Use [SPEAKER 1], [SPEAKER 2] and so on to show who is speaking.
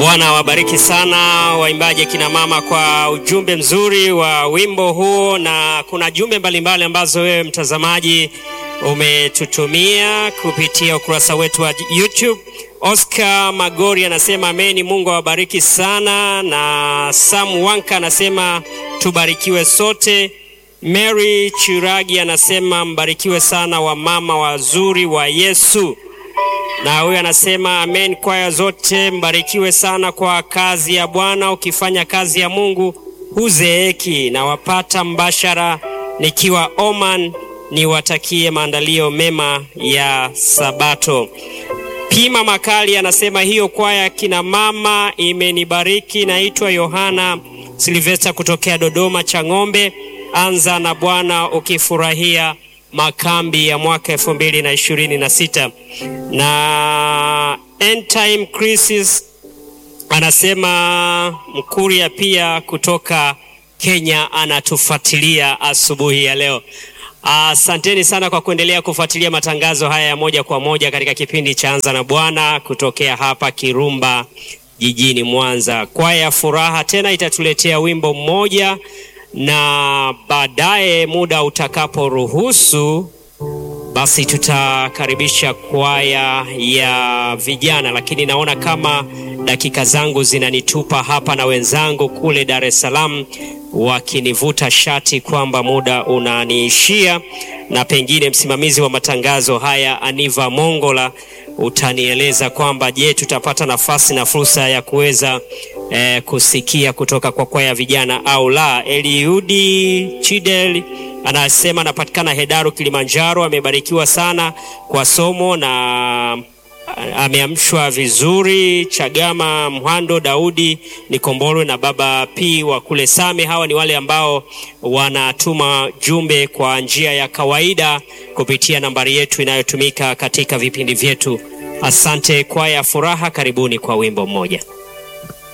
[SPEAKER 1] Bwana wabariki sana waimbaji akina mama kwa ujumbe mzuri wa wimbo huo, na kuna jumbe mbalimbali ambazo wewe mtazamaji umetutumia kupitia ukurasa wetu wa YouTube. Oscar Magori anasema ameni, Mungu awabariki sana, na Sam Wanka anasema tubarikiwe sote. Mary Chiragi anasema mbarikiwe sana wamama wazuri wa Yesu na huyu anasema amen. Kwaya zote mbarikiwe sana kwa kazi ya Bwana. Ukifanya kazi ya Mungu huzeeki. Na wapata mbashara nikiwa Oman, niwatakie maandalio mema ya Sabato. Pima Makali anasema hiyo kwaya kina mama imenibariki. Naitwa Yohana Silvesta kutokea Dodoma Chang'ombe. Anza na Bwana ukifurahia makambi ya mwaka elfu mbili na ishirini na sita na End Time Crisis anasema Mkuria pia kutoka Kenya anatufuatilia asubuhi ya leo. Asanteni sana kwa kuendelea kufuatilia matangazo haya ya moja kwa moja katika kipindi cha Anza na Bwana kutokea hapa Kirumba jijini Mwanza. Kwaya ya Furaha tena itatuletea wimbo mmoja na baadaye muda utakaporuhusu basi tutakaribisha kwaya ya vijana, lakini naona kama dakika zangu zinanitupa hapa na wenzangu kule Dar es Salaam wakinivuta shati kwamba muda unaniishia, na pengine msimamizi wa matangazo haya Aniva Mongola utanieleza kwamba je, tutapata nafasi na fursa ya kuweza eh, kusikia kutoka kwa kwaya vijana au la. Eliudi Chidel anasema anapatikana Hedaru, Kilimanjaro. Amebarikiwa sana kwa somo na ameamshwa vizuri. Chagama Mhando Daudi Nikombolwe na baba P wa kule Same. Hawa ni wale ambao wanatuma jumbe kwa njia ya kawaida kupitia nambari yetu inayotumika katika vipindi vyetu. Asante kwaya Furaha, karibuni kwa wimbo mmoja.